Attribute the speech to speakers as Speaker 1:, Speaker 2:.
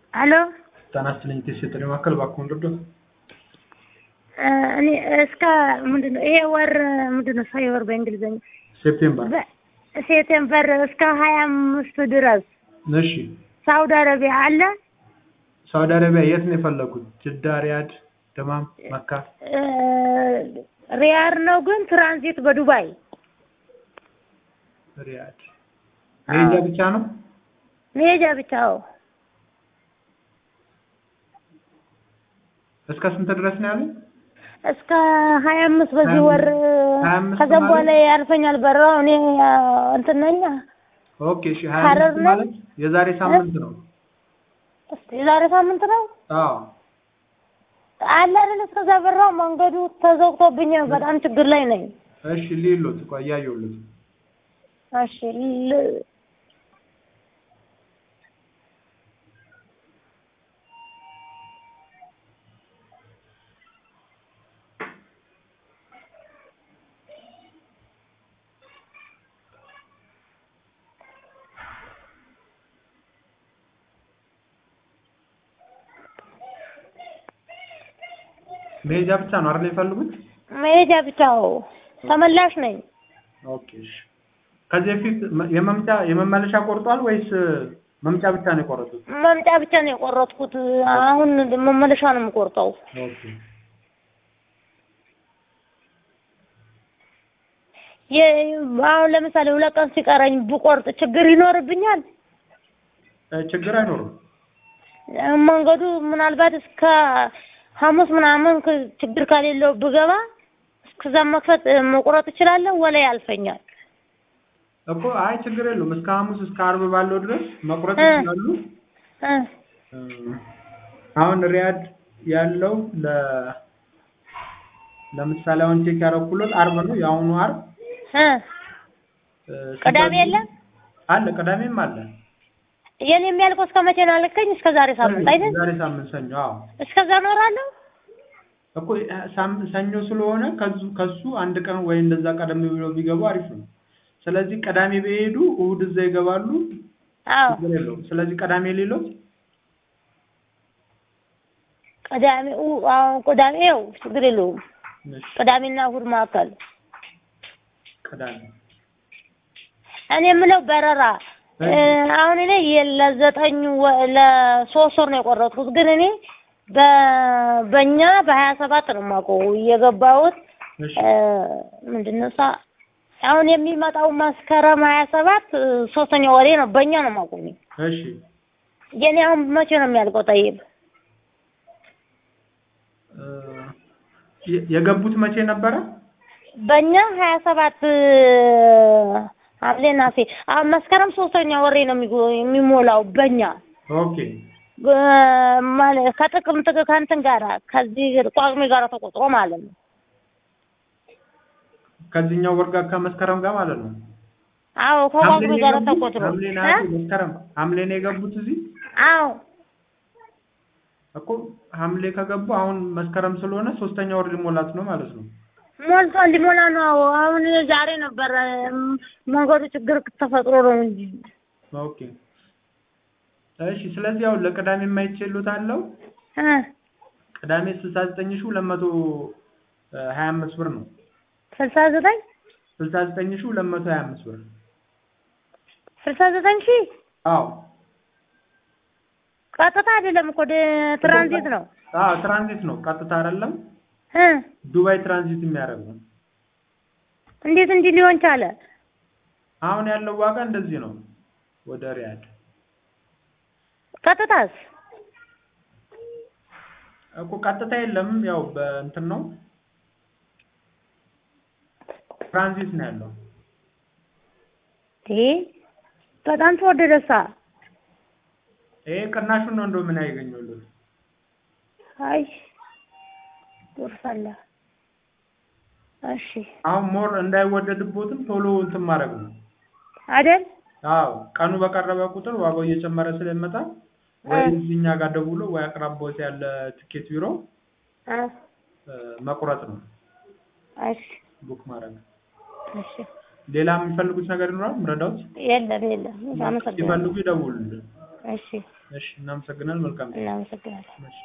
Speaker 1: አሎ
Speaker 2: ጤና ይስጥልኝ የሴቶች ማዕከል እባክዎን ልርዳዎት?
Speaker 1: እኔ እስከ ምንድን ነው ይሄ ወር ምንድን ነው ሰው ወር በእንግሊዝኛ
Speaker 2: ሴፕቴምበር
Speaker 1: ሴፕቴምበር እስከ ሀያ አምስት ድረስ
Speaker 2: እሺ
Speaker 1: ሳውዲ አረቢያ አለ
Speaker 2: ሳውዲ አረቢያ የት ነው የፈለጉት? ጅዳ፣ ሪያድ፣ ደማም፣ መካ?
Speaker 1: እ ሪያድ ነው ግን ትራንዚት በዱባይ
Speaker 2: ሪያድ መሄጃ ብቻ ነው?
Speaker 1: መሄጃ ብቻ አዎ
Speaker 2: እስከ ስንት ድረስ ነው ያሉት?
Speaker 1: እስከ ሀያ አምስት በዚህ ወር
Speaker 2: ሀያ አምስት
Speaker 1: ከዛም
Speaker 2: ማለት?
Speaker 1: በኋላ ያልፈኛል በራው እኔ እንትን ነኝ
Speaker 2: ኦኬ እሺ ሀያ
Speaker 1: ሀረር
Speaker 2: አምስት
Speaker 1: ነው?
Speaker 2: ማለት የዛሬ ሳምንት ነው።
Speaker 1: እስኪ የዛሬ ሳምንት ነው
Speaker 2: አዎ
Speaker 1: አለ አይደል እስከዛ በራው መንገዱ ተዘግቶብኝ በጣም ችግር ላይ ነኝ
Speaker 2: እሺ ሊሎት ቆይ እያየሁልዎት ነው።
Speaker 1: እሺ ል-
Speaker 2: መሄጃ ብቻ ነው አይደል የፈለጉት?
Speaker 1: መሄጃ ብቻ አዎ ተመላሽ ነኝ
Speaker 2: ኦኬ እሺ ከዚህ በፊት መ- የመምጫ የመመለሻ ቆርጧል ወይስ መምጫ ብቻ ነው የቆረጡት?
Speaker 1: መምጫ ብቻ ነው የቆረጥኩት አሁን መመለሻ ነው የምቆርጠው
Speaker 2: ኦኬ
Speaker 1: የ- አሁን ለምሳሌ ሁለት ቀን ሲቀረኝ ብቆርጥ ችግር ይኖርብኛል
Speaker 2: እ ችግር አይኖርም።
Speaker 1: መንገዱ ምናልባት እስከ ሐሙስ ምናምን ክ- ችግር ከሌለው ብገባ እስከዛ መክፈት መቁረጥ እችላለሁ ወላ ያልፈኛል
Speaker 2: እኮ አይ ችግር የለውም። እስከ ሐሙስ እስከ አርብ ባለው ድረስ መቁረጥ
Speaker 1: እ።
Speaker 2: ይችላሉ።
Speaker 1: እ
Speaker 2: እ፣ አሁን ሪያድ ያለው ለ ለምሳሌ አሁን ቼክ ያደረኩለት አርብ ነው የአሁኑ አርብ
Speaker 1: እ
Speaker 2: እ፣
Speaker 1: ቅዳሜ የለም
Speaker 2: አለ ቅዳሜም አለ።
Speaker 1: የኔ የሚያልቀው እስከ መቼ ነው አልከኝ? እስከ ዛሬ ሳምንት አይደል?
Speaker 2: ዛሬ ሳምንት ሰኞ። አዎ
Speaker 1: እስከዛ እኖራለሁ።
Speaker 2: እኮ እ፣ ሳም- ሰኞ ስለሆነ ከዙ ከሱ አንድ ቀን ወይ እንደዛ ቀደም ብለው ቢገቡ አሪፍ ነው። ስለዚህ ቅዳሜ ቢሄዱ እሑድ እዛ ይገባሉ።
Speaker 1: አዎ
Speaker 2: ችግር የለውም። ስለዚህ ቅዳሜ ሌሎት
Speaker 1: ቅዳሜ ኡ- አዎ ቅዳሜ ያው ችግር የለውም።
Speaker 2: እሺ፣
Speaker 1: ቅዳሜና እሑድ መካከል
Speaker 2: ቅዳሜ
Speaker 1: እኔ የምለው በረራ እ፣ አሁን እኔ የ- ለዘጠኝ ወ- ለሶስት ወር ነው የቆረጥኩት፣ ግን እኔ በ- በእኛ በሀያ ሰባት ነው የማውቀው የገባሁት
Speaker 2: እሺ
Speaker 1: እ፣ ምንድን ነው እሷ አሁን የሚመጣው መስከረም ሀያ ሰባት እ፣ ሶስተኛ ወሬ ነው በእኛ ነው የማውቀው እኔ።
Speaker 2: እሺ
Speaker 1: የኔ አሁን መቼ ነው የሚያልቀው? ጠይብ
Speaker 2: እ፣ የ- የገቡት መቼ ነበረ?
Speaker 1: በእኛ ሀያ ሰባት ሐምሌ ነሐሴ አሁን መስከረም ሶስተኛ ወሬ ነው የሚጎ- የሚሞላው በእኛ
Speaker 2: ኦኬ
Speaker 1: እ፣ ማለት ከጥቅምት ከእንትን ጋራ ከዚህ ቋቅሜ ጋራ ተቆጥሮ ማለት ነው።
Speaker 2: ከዚህኛው ወር ጋር ከመስከረም ጋር ማለት ነው።
Speaker 1: አዎ
Speaker 2: ሐምሌ
Speaker 1: ከቋቅሜ
Speaker 2: ነው
Speaker 1: ጋራ
Speaker 2: የገቡት?
Speaker 1: ተቆጥሮ
Speaker 2: ሐምሌ፣
Speaker 1: እ?
Speaker 2: ነሐሴ፣ መስከረም ሐምሌ ነው የገቡት እዚህ
Speaker 1: አዎ
Speaker 2: እኮ ሐምሌ ከገቡ አሁን መስከረም ስለሆነ ሶስተኛ ወር ሊሞላት ነው ማለት ነው።
Speaker 1: ሞልቷል፣ ሊሞላ ነው። አዎ አሁን ዛሬ ነበረ እም፣ መንገዱ ችግር ተፈጥሮ ነው እንጂ
Speaker 2: ኦኬ እሺ። ስለዚህ አሁን ለቅዳሜ የማይችሉት አለው
Speaker 1: እ
Speaker 2: ቅዳሜ ስልሳ ዘጠኝ ሺህ ሁለት መቶ ሀያ አምስት ብር ነው።
Speaker 1: ስልሳ ዘጠኝ
Speaker 2: ስልሳ ዘጠኝ ሺህ ሁለት መቶ ሀያ አምስት ብር
Speaker 1: ስልሳ ዘጠኝ ሺህ
Speaker 2: አዎ
Speaker 1: ቀጥታ አይደለም እኮ ደ- ትራንዚት ነው
Speaker 2: አዎ ትራንዚት ነው፣ ቀጥታ አይደለም።
Speaker 1: እ
Speaker 2: ዱባይ ትራንዚት የሚያደርግ ነው።
Speaker 1: እንዴት እንዲህ ሊሆን ቻለ?
Speaker 2: አሁን ያለው ዋጋ እንደዚህ ነው። ወደ ሪያድ
Speaker 1: ቀጥታስ
Speaker 2: እኮ ቀጥታ የለም፣ ያው በእንትን ነው ትራንዚት ነው ያለው።
Speaker 1: ይሄ በጣም ተወደደሳ።
Speaker 2: ይሄ ቅናሹን ነው እንደው ምን ያገኘሉት።
Speaker 1: አይ ጉርፈላ። እሺ
Speaker 2: አሁን ሞር እንዳይወደድቦትም ቶሎ እንትን ማድረግ ነው።
Speaker 1: አይደል?
Speaker 2: አዎ ቀኑ በቀረበ ቁጥር ዋጋው እየጨመረ ስለሚመጣ ወይ እዚህኛ ጋር ደውሎ ወይ አቅራቦት ያለ ትኬት ቢሮ
Speaker 1: እ
Speaker 2: እ፣ መቁረጥ ነው
Speaker 1: እሺ
Speaker 2: ቡክ ማድረግ።
Speaker 1: እሺ
Speaker 2: ሌላ የሚፈልጉት ነገር ይኖራል ምረዳውት?
Speaker 1: የለም የለም። አመሰግናለሁ።
Speaker 2: ሲፈልጉ ይደውሉልን።
Speaker 1: እሺ
Speaker 2: እሺ እናመሰግናለን። መልካም ቀን።
Speaker 1: እናመሰግናለን።
Speaker 2: እሺ